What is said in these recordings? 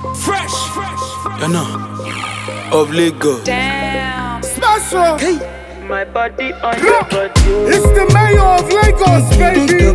Fresh, you know, of Lagos. Damn. Special. Hey, My body on your body. It's the mayor of Lagos, baby.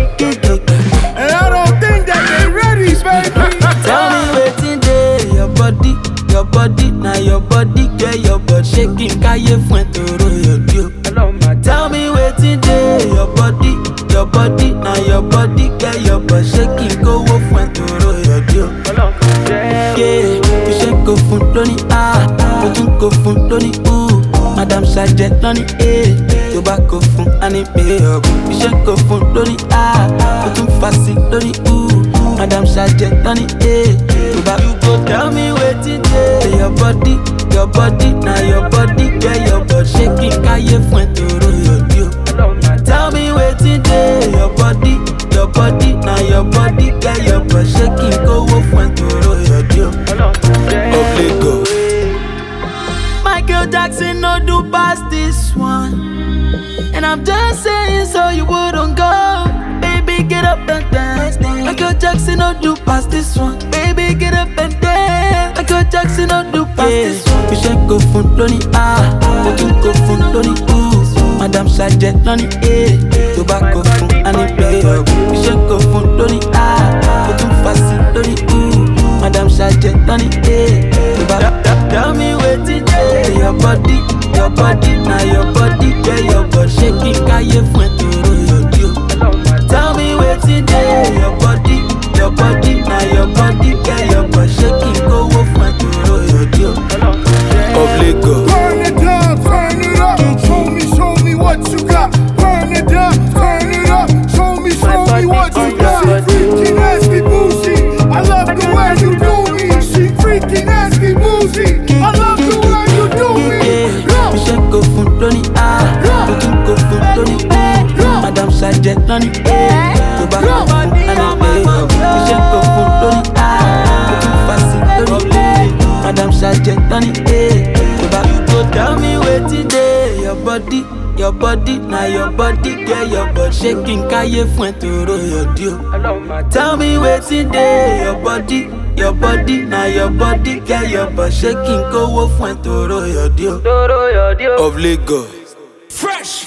And I don't think that they ready, baby. Tell me wetin dey your body, your body, na your body, get your body shaking, káyé fún ẹ tòró yọ̀dí o. Hello, my Tell me wetin dey your body, your body, na your body, get your body shaking, kówó fún ẹ tòró yọ̀dí o. Hello, yeah. Yeah, iṣẹ́ kò fún lóní A, mo tún kò fún lóní U. Madam Sajẹ lóní A, tó bá kò fún Ani pé ọ̀bùn. Iṣẹ́ kò fún lóní A, mo tún fa sí lóní U. Madam Sajẹ lóní A, tó bá you go tell me wetin dey your body, your body, na your body, get your body shaking, káyé fún ẹ tòró yọ̀dí o. Hello, my Tell me wetin dey your body, your body, na your body, get your body shaking, kówó fún ẹ tòró yọ̀dí o. Hello, yeah. of Lagos. Michael Jackson no do past this one. And I'm just saying so you wouldn't go. Baby, get up and dance. Michael Jackson no do past this one. Baby, get up and dance. Michael Jackson no do past this one. You should go fun lóní A, mo tún go fun lóní U. Madam Sajẹ lóní A, tó bá go fun Ani pé ọ̀gbìn. You should go fun lóní A, mo tún fa sí lóní U. Madam Sajẹ lóní A, tó bá Tell me wetin dey your body, your body, na your body, get your body shaking, káyé fún ẹ tòró yọ̀dí o. Hello, my Tell me wetin dey your body, your body, na your body, get your body shaking, kówó fún ẹ tòró yọ̀dí o. Hello, yeah. Of Lagos. Burn it down, turn it up. Show me, show me what you got. Burn it down, turn it up. Show me, show me what you got. Freaky, nasty, bougie. I love the way you do me. She freaky, nasty, bougie. I love the way you do me. Go. Iṣẹ́ kò fún lóní A, mo tún kò fún lóní U. Madam Sajẹ lóní A, tó bá kò fún Ani pé ọ̀gbìn. Iṣẹ́ kò fún lóní A, mo tún fa sí lóní U. Madam Sajẹ lóní A, tó bá you go tell me wetin dey your body. Your body, na your body, get your body shaking, káyé fún ẹ tòró yọ̀dí o. Hello, my Tell me wetin dey your body, your body, na your body, get your body shaking, kówó fún ẹ tòró yọ̀dí o. Doro, your deal. Of Lagos. Fresh.